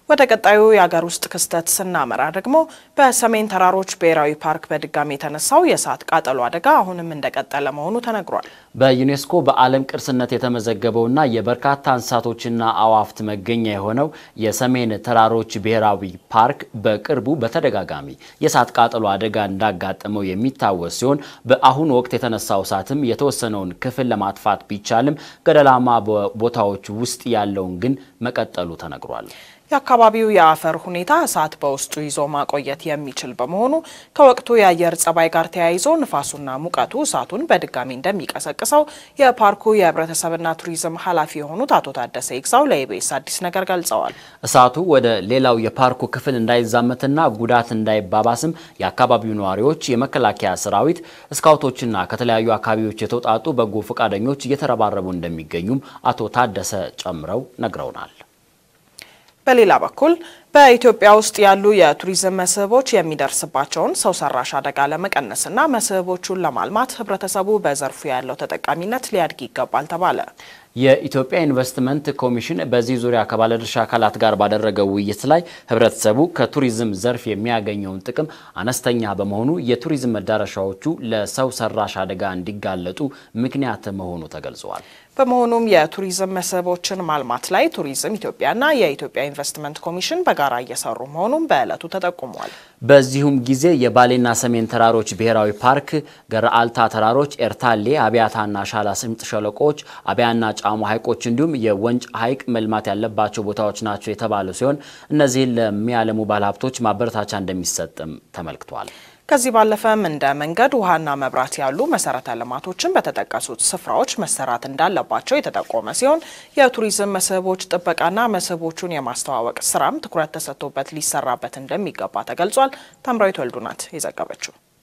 ወደ ቀጣዩ የሀገር ውስጥ ክስተት ስናመራ ደግሞ በሰሜን ተራሮች ብሔራዊ ፓርክ በድጋሚ የተነሳው የእሳት ቃጠሎ አደጋ አሁንም እንደቀጠለ መሆኑ ተነግሯል። በዩኔስኮ በዓለም ቅርስነት የተመዘገበውና የበርካታ እንስሳቶችና አዋፍት መገኛ የሆነው የሰሜን ተራሮች ብሔራዊ ፓርክ በቅርቡ በተደጋጋሚ የእሳት ቃጠሎ አደጋ እንዳጋጠመው የሚታወስ ሲሆን በአሁኑ ወቅት የተነሳው እሳትም የተወሰነውን ክፍል ለማጥፋት ቢቻልም ገደላማ ቦታዎች ውስጥ ያለውን ግን መቀጠሉ ተነግሯል። የአካባቢው የአፈር ሁኔታ እሳት በውስጡ ይዞ ማቆየት የሚችል በመሆኑ ከወቅቱ የአየር ጸባይ ጋር ተያይዞ ንፋሱና ሙቀቱ እሳቱን በድጋሚ እንደሚቀሰቅሰው የፓርኩ የሕብረተሰብና ቱሪዝም ኃላፊ የሆኑት አቶ ታደሰ ይግዛው ለኢቢኤስ አዲስ ነገር ገልጸዋል። እሳቱ ወደ ሌላው የፓርኩ ክፍል እንዳይዛመትና ጉዳት እንዳይባባስም የአካባቢው ነዋሪዎች፣ የመከላከያ ሰራዊት፣ ስካውቶችና ከተለያዩ አካባቢዎች የተውጣጡ በጎ ፈቃደኞች እየተረባረቡ እንደሚገኙም አቶ ታደሰ ጨምረው ነግረውናል። በሌላ በኩል በኢትዮጵያ ውስጥ ያሉ የቱሪዝም መስህቦች የሚደርስባቸውን ሰው ሰራሽ አደጋ ለመቀነስና መስህቦቹን ለማልማት ህብረተሰቡ በዘርፉ ያለው ተጠቃሚነት ሊያድግ ይገባል ተባለ። የኢትዮጵያ ኢንቨስትመንት ኮሚሽን በዚህ ዙሪያ ከባለድርሻ አካላት ጋር ባደረገው ውይይት ላይ ህብረተሰቡ ከቱሪዝም ዘርፍ የሚያገኘውን ጥቅም አነስተኛ በመሆኑ የቱሪዝም መዳረሻዎቹ ለሰው ሰራሽ አደጋ እንዲጋለጡ ምክንያት መሆኑ ተገልጿል። በመሆኑም የቱሪዝም መስህቦችን ማልማት ላይ ቱሪዝም ኢትዮጵያና የኢትዮጵያ ኢንቨስትመንት ኮሚሽን በጋራ እየሰሩ መሆኑን በዕለቱ ተጠቁሟል። በዚሁም ጊዜ የባሌና ሰሜን ተራሮች ብሔራዊ ፓርክ፣ ገረአልታ ተራሮች፣ ኤርታሌ፣ አብያታና ሻላ ስምጥ ሸለቆዎች፣ አብያና ጫሞ ሐይቆች እንዲሁም የወንጭ ሐይቅ መልማት ያለባቸው ቦታዎች ናቸው የተባሉ ሲሆን እነዚህን ለሚያለሙ ባለሀብቶች ማበረታቻ እንደሚሰጥም ተመልክቷል። ከዚህ ባለፈም እንደ መንገድ፣ ውሃና መብራት ያሉ መሰረተ ልማቶችን በተጠቀሱት ስፍራዎች መሰራት እንዳለባቸው የተጠቆመ ሲሆን የቱሪዝም መስህቦች ጥበቃና መስህቦቹን የማስተዋወቅ ስራም ትኩረት ተሰጥቶበት ሊሰራበት እንደሚገባ ተገልጿል። ታምራዊት ወልዱ ናት የዘገበችው።